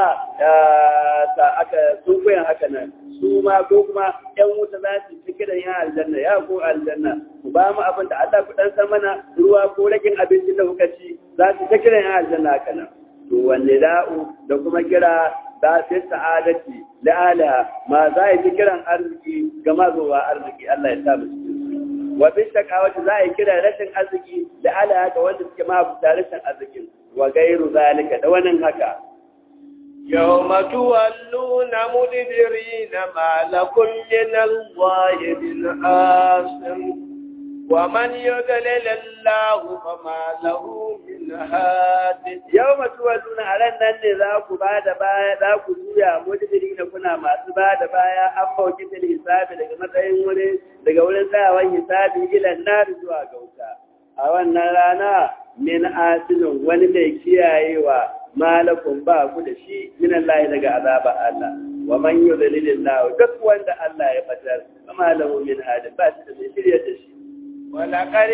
S2: ta aka sun koyan haka nan su ma ko kuma yan wuta za su ci kiran yan aljanna ya ko aljanna ku ba mu abin da Allah ku dan san mana ruwa ko ragin abinci da kuka ci za su ta kiran yan aljanna haka nan to wanne da'u da kuma kira da fi sa'adati la'ala ma za yi kiran arziki ga mazowa arziki Allah ya sa mu cikin wa bi shakawati za yi kiran rashin arziki la'ala ga wanda suke ma bu rashin arzikin wa gairu zalika da wannan haka
S1: يوم تولون مدبرين ما لكم من الله من عاصم ومن يضلل الله فما له من هاد
S2: yau matuwalluna a ran nan ne za ku ba da baya za ku juya mujibiri da kuna masu ba da baya an bauki fil hisabi daga matsayin wuri daga wurin tsayawan hisabi ilan nar zuwa ga wuta a wannan rana min asilin wani mai kiyayewa malakun ba ku da shi min Allah daga azaba Allah wa man yudlilillahu duk wanda Allah ya fatar kama lahu min hadi ba shi da mai shirya da shi
S1: ولقد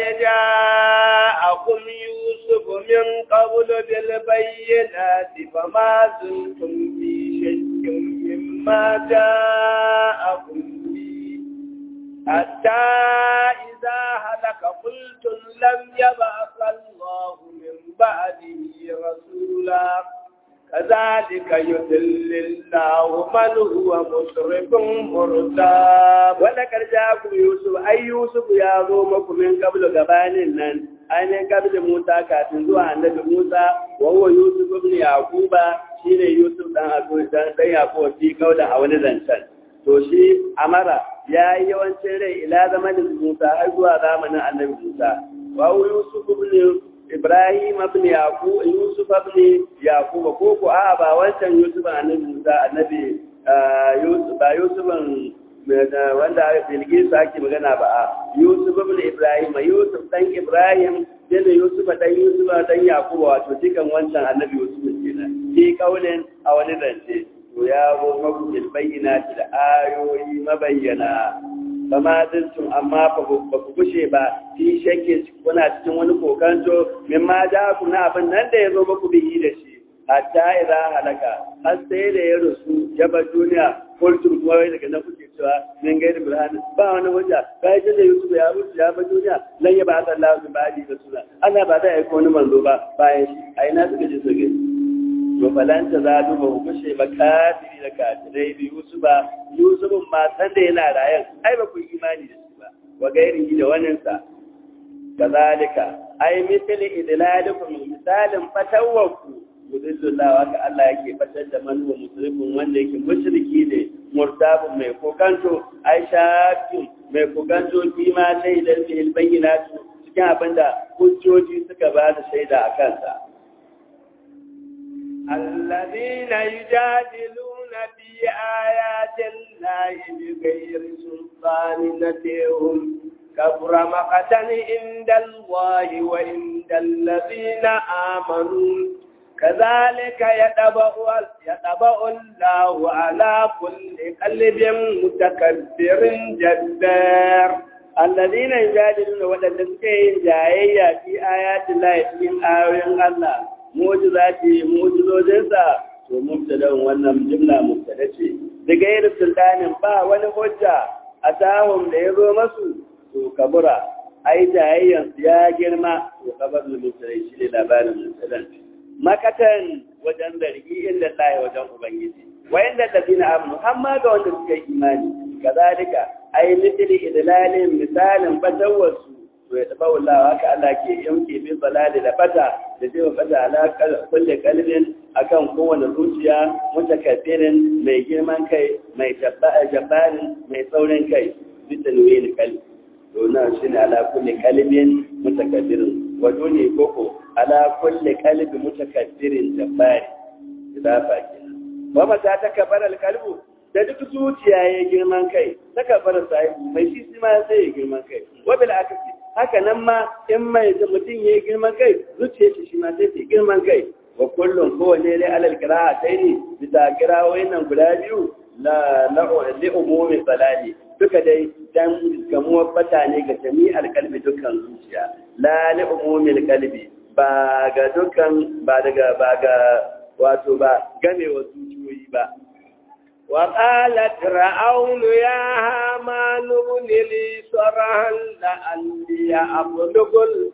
S1: جاءكم يوسف من قبل بالبينات فما زلتم في شك مما جاءكم به حتى إذا هلك قلتم لم يبعث الله من بعده رسولا كذلك يذل الله من هو مسرف مرتاب
S2: wanda karja ku Yusuf ai Yusuf ya zo muku min kablu gabanin nan ainihin kablu Musa kafin zuwa annabi Musa wa huwa Yusuf ibn Yaquba shine Yusuf dan Abu dan dan Yaqub fi kauda a wani zancen to shi Amara ya yi yawancin rai ila zamanin Musa har zuwa zamanin annabi Musa wa huwa Yusuf ibn Ibrahim ibn Yaqub Yusuf ibn Yaqub ko ko a ba wancan Yusuf annabi Musa annabi Yusuf ba Yusufan wanda Bilkisu ake magana ba a Yusuf ibn Ibrahim Yusuf dan Ibrahim da Yusuf dan Yusuf dan Yakubu wato dukan wancan annabi Yusuf kenan shi kaulin a wani zance to ya zo maku bil bayyinati da ayoyi mabayyana fama dintum amma ba ku gushe ba fi shakke kuna cikin wani kokanto min ma ja ku na abin nan da ya zo maku bihi da shi hatta idza halaka har sai da ya rusu ya bar duniya kultum kuma wai daga nan kuke cewa min gairi burhan ba wani hujja kai da Yusuf ya rusu ya bar duniya lan ya ba Allah su ba di rasula Allah ba da aiko wani manzo ba bayan shi a ina suka ji su gani to falanta za du ba kushe ba kafiri da kafirai bi Yusuf ba Yusuf ma san da yana rayan ai ba ku imani da shi ba wa gairi da wannan sa kazalika ai misali idlalikum misalin fatawwaku yudillullah haka Allah yake fatar da manuwa musulmin wanda yake mushriki ne murtabun mai kokanto ai shakin mai kokanto kima shaidar fil bayyinatu cikin abinda hujjoji suka ba da shaida a kansa
S1: الذين يجادلون في آيات الله بغير سلطان نتيهم كبر مقتا عند الله وعند الذين آمنوا
S2: كذلك يطبع يطبع الله على كل قلب متكبر جبار الذين يجادلون ودلسكين جاية في آيات الله في آيات الله معجزاتي معجزوجinsa to mubtada'un wannan jumla mubtada ce da gairu sultanin ba wani hujja a tahun da ya zo masu to kabura ai jayayyan ya girma to kabar mubtada shi ne labarin mubtadan makatan wajen zargi inda Allah wajen ubangiji wa inda ladina amanu amma ga wanda suka yi imani kazalika ai mithli idlalin misalin fatawarsu to ya taba wallahi haka Allah ke yanke bin balali da fata da zai fata ala kulli kalbin akan kowane zuciya mutakabbirin mai girman kai mai jabbarin mai saurin kai bitan wani kalbi to na shine ala kulli kalbin mutakabbirin wato ne koko ala kulli kalbi mutakabbirin jabbari idafa kenan wa mata takabbar alqalbu da duk zuciya ya girman kai takabbar sai mai shi ma sai ya girman kai wa bil akasi haka nan ma in mai mutum ya yi girman kai zuciya shi ma sai ta girman kai wa kullum kowane ne alal kira'a sai ne bisa kirawoyin nan guda biyu la li umumi salali duka dai dan gamuwar bata ne ga jami'ar kalbi dukkan zuciya la li umumi kalbi ba ga dukkan ba daga ba ga wato ba gamewa zuciyoyi ba
S1: وقالت فرعون يا هامان ابن لي صرحا لعلي أبلغ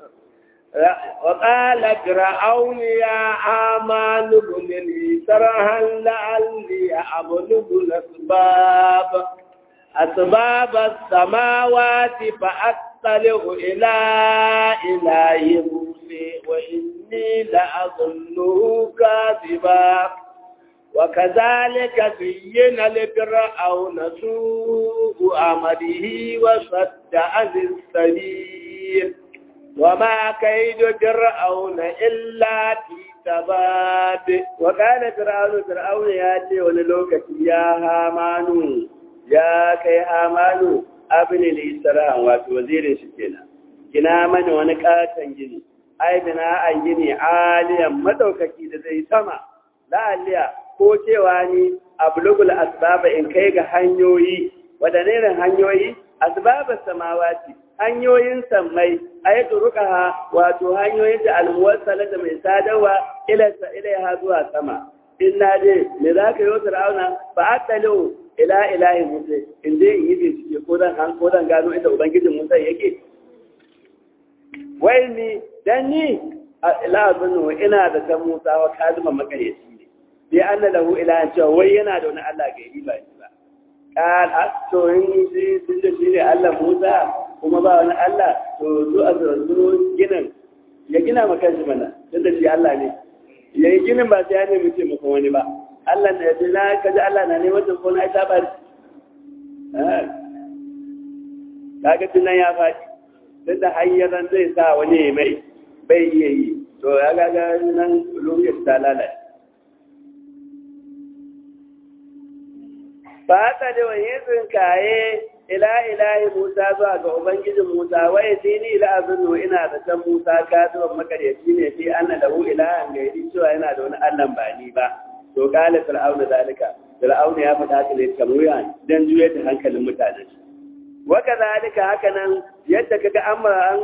S1: وقال فرعون يا هامان ابن لي صرحا لعلي أبلغ الأسباب أسباب السماوات فأطلع إلى إله موسى وإني لأظنه كاذبا وكذلك زين لفرعون سوء عمله وصد عن السبيل وما كيد فرعون إلا في تباب
S2: وقال فرعون فرعون ياتي وللوكة يا هامان يا كي هامان abin al-isra wato wazirin shi kenan kina mani wani katon gini ai bina an gini aliyan madaukaki da zai sama la'aliya ko cewa ni ablugul asbaba in kai ga hanyoyi wadanne ne hanyoyi asbabas samawati hanyoyin sammai ayatu ruqaha wato hanyoyin da almuwassala da mai sadarwa ila ilaiha zuwa sama inna dai me zaka yi fir'auna fa atalu ila ilahi musa in dai in yi bincike ko dan han ko dan gano inda ubangijin musa yake wai ni dan ni ila zunnu ina da ta musa wa kalma makareci ne sai anna lahu ilahan cewa wai yana da wani Allah ga yi ba shi ba qal asto in shi sun da shi ne Allah Musa kuma ba wani Allah to su a zuru ginin ya gina maka shi mana tunda shi Allah ne ya yi ginin ba sai ya nemi taimakon wani ba Allah na yaji na kaji Allah na neman taimako na ita ba kaga tunan ya faɗi duk da hanyar zai sa wani mai bai iya yi to ya gaga nan lokacin ta lalace ba ta da wani tsinkaye ila ilahi Musa zuwa ga Ubangijin Musa wai dini ila azunu ina da can Musa ka zuwa makaryaci ne fi anna lahu ilahan gairi cewa yana da wani Allah ba ni ba to kala fir'auna zalika fir'auna ya faɗa haka ne kamar dan juyar da hankalin mutane wa kadhalika haka nan yadda kaga amma an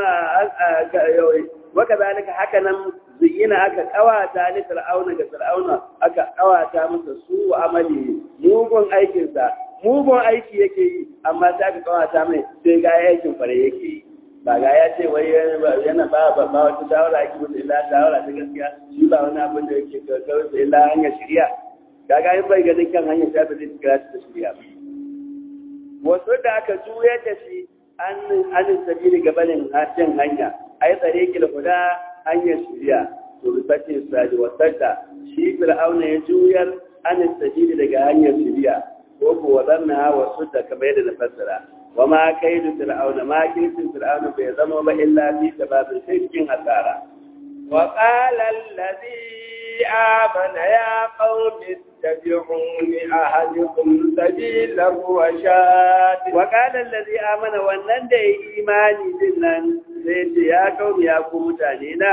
S2: wa kadhalika haka nan zuyina aka kawata ni fir'auna ga fir'auna aka kawata masa su amali mugun aikinsa mugun aiki yake yi amma sai aka kawata mai sai ga aikin fare yake yi ba ga ya ce wai yana ba ba ba wata shawara ake musu illa shawara ta gaskiya shi ba wani abin da yake kawai su illa hanyar shirya kaga in bai ganin kan hanyar ta ba zai kira ta shirya ba wasu da aka juyar da shi an an sabili gabanin hajjin hanya ai tsare ki da huda hanyar shirya to bisace sadi wasata shi fir'auna ya juyar an sabili daga hanyar shirya ko ko wadanna wasu da kamar yadda na fassara wa ma kaidu fir'auna ma kaidu fir'auna bai zama ba illa fi sababin sai cikin hasara
S1: wa qala alladhi amana ya qaumi ittabi'uni ahadikum sabila rashad
S2: wa qala alladhi amana wannan da yi imani din nan sai ce ya qaumi ya ku mutane na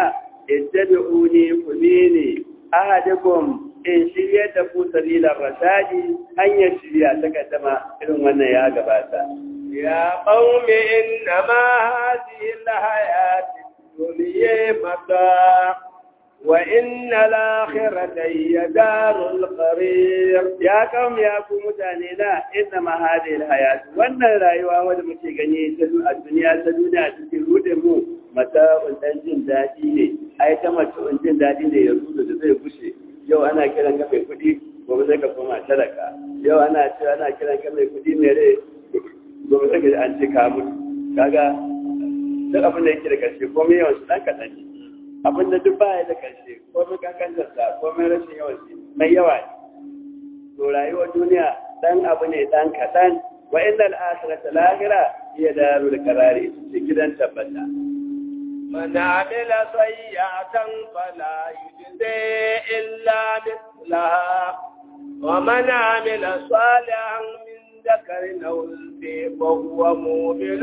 S2: ittabi'uni ku ne ahadikum in shirya da ku salilan rashadi hanyar shirya ta kaddama irin wannan ya gabata
S1: يا قوم إنما هذه الحياة الدنيا متاع وإن الآخرة هي دار القرير
S2: ya kaum ya ku mutane na inna ma hadhihi alhayat wannan rayuwa wanda muke gani ta a duniya ta duniya cikin rude mu mata dan jin dadi ne ai ta mace jin dadi ne ya rudu da zai gushe yau ana kiran ka mai kudi gobe sai ka koma talaka yau ana cewa ana kiran ka mai kudi mai rai gobe sai ka an ce ka mutu kaga duk abin da yake da karshe komai yawan shi dan kaɗan ne abin da duk baya da karshe komai kankantarsa komai rashin yawan shi mai yawa ne to rayuwar duniya dan abu ne dan kaɗan wa inna al-akhirata lahira hiya darul qarari ita ce gidan tabbata
S1: من عمل سيئة فلا يجزي إلا مثلها ومن عمل صالحا من ذكر أو أنثى وهو مؤمن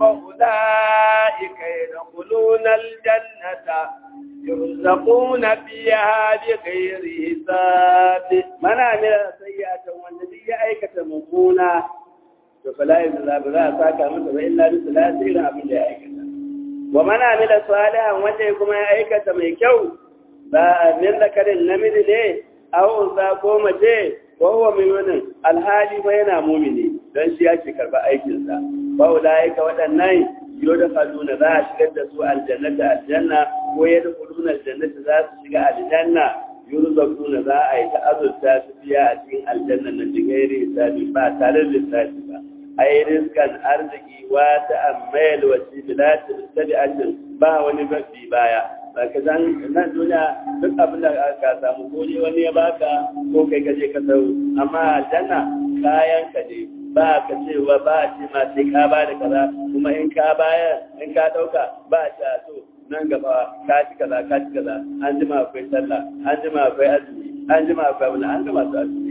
S1: فأولئك يدخلون الجنة يرزقون فيها بغير حساب
S2: man amila sayyi'atan wanda duk ya aikata mummuna to fala yuzla ba za a saka masa ba illa bi salati irin abin da ya aikata wa man amila salihan wanda kuma ya aikata mai kyau ba min zakarin namiji ne aw unsa ko mace ko huwa mu'minin alhali ba yana mu'mini dan shi ya ce karba aikin sa ba ulaika waɗannan yudkhuluna za a shigar da su aljannata aljanna ko yadkhuluna aljannata za su shiga aljanna yurzaquna za a yi ta'azzurta su biya a cikin aljanna na jigairi hisabi ba tare da lissafi ba ai rizkan arziki wa ta'ammal wa sibilati tabi'atin ba wani bafi baya ba ka san nan duniya duk abin da ka samu ko ne wani ya baka ko kai ka je ka sau amma aljanna kayan ka ne ba ka cewa ba a ce ma sai ka ba da kaza kuma in ka bayar in ka dauka ba a ce so nan gaba ka ci kaza ka ci kaza an jima akwai sallah an jima akwai azumi an jima akwai wani an gama su azumi